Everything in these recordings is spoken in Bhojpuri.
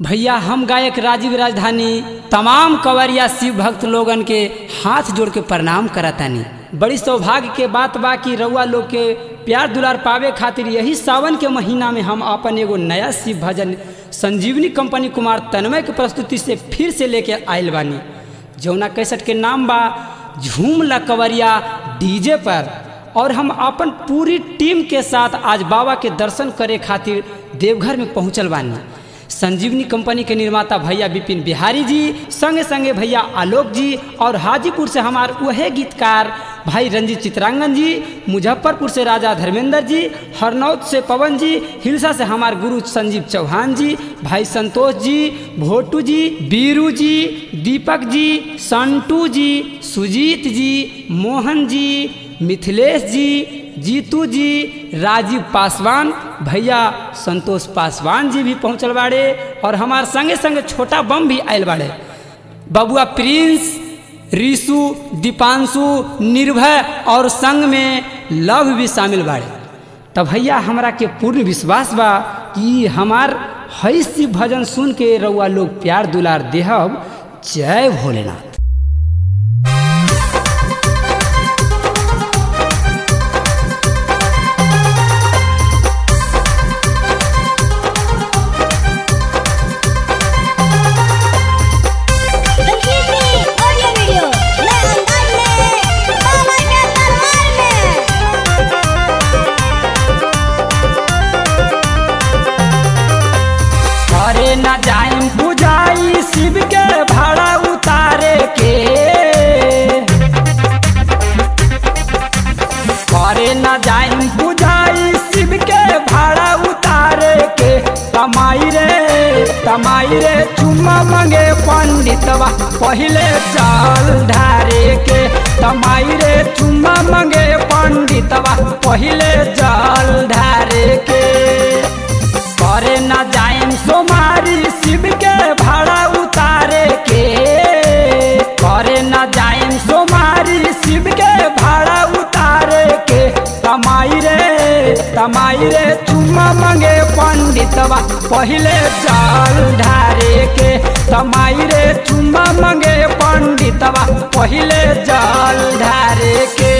भैया हम गायक राजीव राजधानी तमाम कंवरिया शिव भक्त लोगन के हाथ जोड़ के प्रणाम करतानी बड़ी सौभाग्य के बात बा कि रउआ लोग के प्यार दुलार पावे खातिर यही सावन के महीना में हम अपन एगो नया शिव भजन संजीवनी कंपनी कुमार तन्मय के प्रस्तुति से फिर से लेके आयल बानी जौना कैसेट के नाम बा झूम ला कंवरिया डीजे पर और हम अपन पूरी टीम के साथ आज बाबा के दर्शन करे खातिर देवघर में पहुंचल बानी संजीवनी कंपनी के निर्माता भैया विपिन बिहारी जी संगे संगे भैया आलोक जी और हाजीपुर से हमार वह गीतकार भाई रंजीत चित्रांगन जी मुजफ्फरपुर से राजा धर्मेंद्र जी हरनौत से पवन जी हिलसा से हमार गुरु संजीव चौहान जी भाई संतोष जी भोटू जी बीरू जी दीपक जी संटू जी सुजीत जी मोहन जी मिथिलेश जी जीतू जी राजीव पासवान भैया संतोष पासवान जी भी पहुँचल बाड़े और हमार संगे संगे छोटा बम भी आयल बाड़े बबुआ प्रिंस ऋषु दीपांशु निर्भय और संग में लव भी शामिल बाड़े तब भैया हमरा के पूर्ण विश्वास बा कि हमार हई शिव भजन सुन के रउआ लोग प्यार दुलार देहब जय भोलेनाथ संजीवनी ऑडियो वीडियो नए अंदाज में बाबा के दरबार में अरे न जाइम बुझाई शिव के भाड़ा उतारे के अरे न जाइम बुझाई शिव के भाड़ा उतारे के तमाई रे तमाई रे चुम्मा मंगे पंडितवा पहिले चाल ढारे के तमाई रे चुम्मा मंगे पंडितवा पहिले जल ढारे के करे न जाइम सोमारी शिव के भाड़ा उतारे के करे न जाइम सोमारी शिव के भाड़ा उतारे के तमाई रे तमाई रे चुम्मा मंगे पंडितवा पहिले चाल ढारे के तमाई रे चुम्मा मंगे पंडितवा पहिले जल ढारे के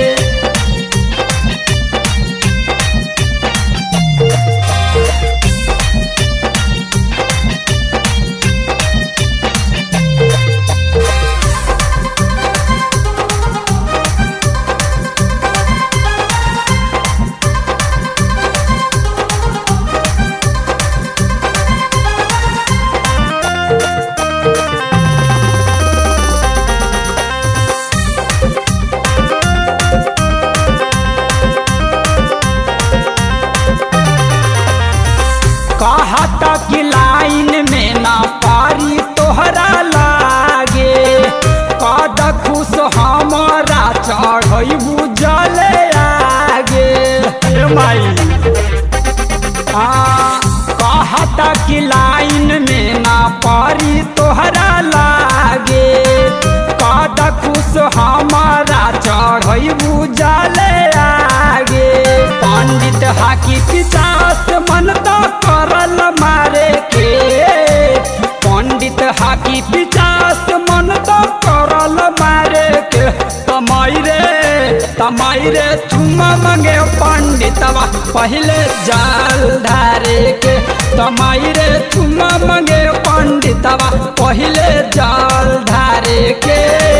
कहता कि लाइन में ना पारी तोहरा लागे कद खुश हमारा चढ़बू जले आगे ए माई आ, कहता कि लाइन में ना पारी तोहरा लागे कद खुश हमारा चढ़बू जले आगे पंडित हाकी पिचास मन तो करल मारे के पंडित हाकी पिचास मन तो करल मारे के तमाई रे तमाई रे चुम्मा मंगे पंडितवा पहले जाल धारे के तमाई रे चुम्मा मंगे पंडितवा पहले जाल धारे के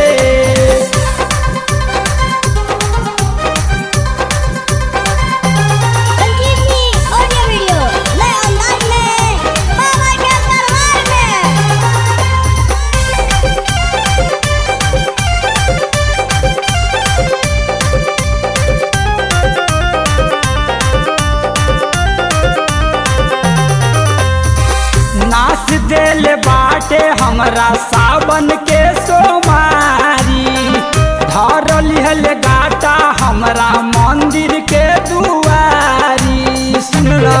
संजीवनी ऑडियो वीडियो नए अंदाज में बाबा के दरबार में नाच देल बाटे हमरा सावन के सोमारी धर लिहल गाटा हमरा मंदिर के दुआरी सुनला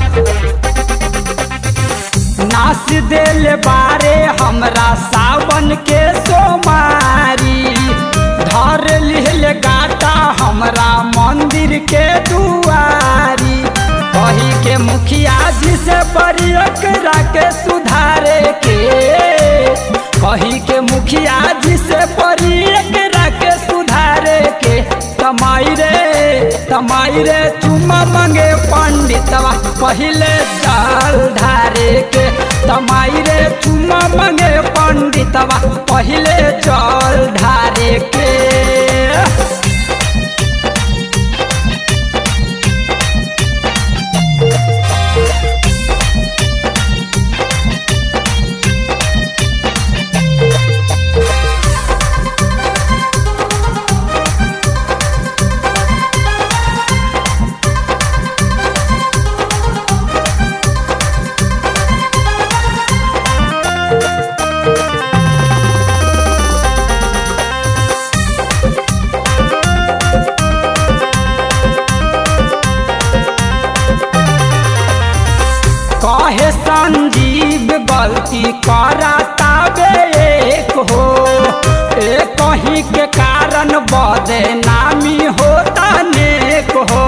नाच देल बारे हमरा सावन के सोमारी धर लिहल गाटा हमरा मंदिर के दुआरी कही के मुखिया जी से बड़ी एकरा के सुधार पहिले जल ढारे के तमाई रे चुमा मंगे पंडितवा पहिले जल ढारे के कहे संजीव गलती कराता बे एक हो एक कहीं के कारण बदे नामी होता नेक हो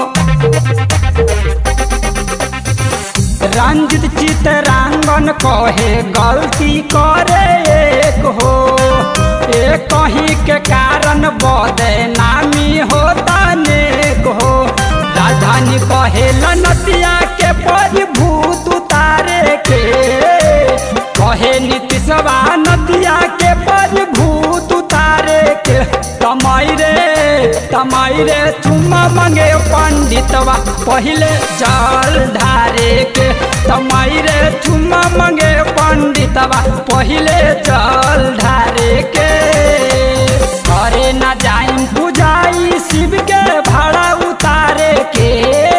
रंजित चितरांगन कहे गलती करे एक हो एक कहीं के कारण बदे नामी होता नेक हो राजधानी कहे नदिया के परिभूत उतारे के कहे नीतीशवा नदिया के परिभूत उतारे के तमाई रे तमाई रे चुम्मा मंगे पंडितवा पहिले जल ढारे के तमाई रे चुम्मा मंगे पंडितवा पहिले जल ढारे के करे न जाइम बुझाई शिव के भाड़ा उतारे के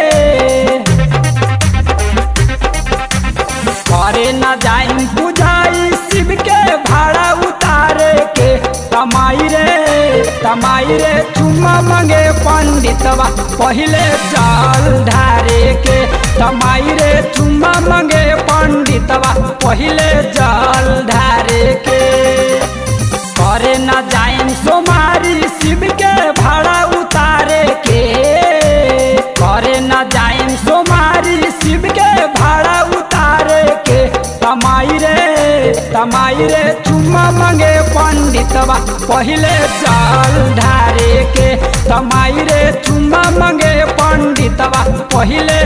करे न जाइम बुझाई शिव के भाड़ा उतारे के तमाई रे तमाई रे चुम्मा मंगे पंडितवा पहिले जल ढारे के तमाई रे चुम्मा मंगे पंडितवा पहिले जल ढारे के करे न जाइम सोमारी शिव के भाड़ा उतारे के करे न जाइम सोमारी शिव के भाड़ा उतारे के तमाई रे तमाई रे चुम्मा मंगे पंडितवा पहिले जल ढारे के तमाई रे चुम्मा मंगे पंडितवा पहिले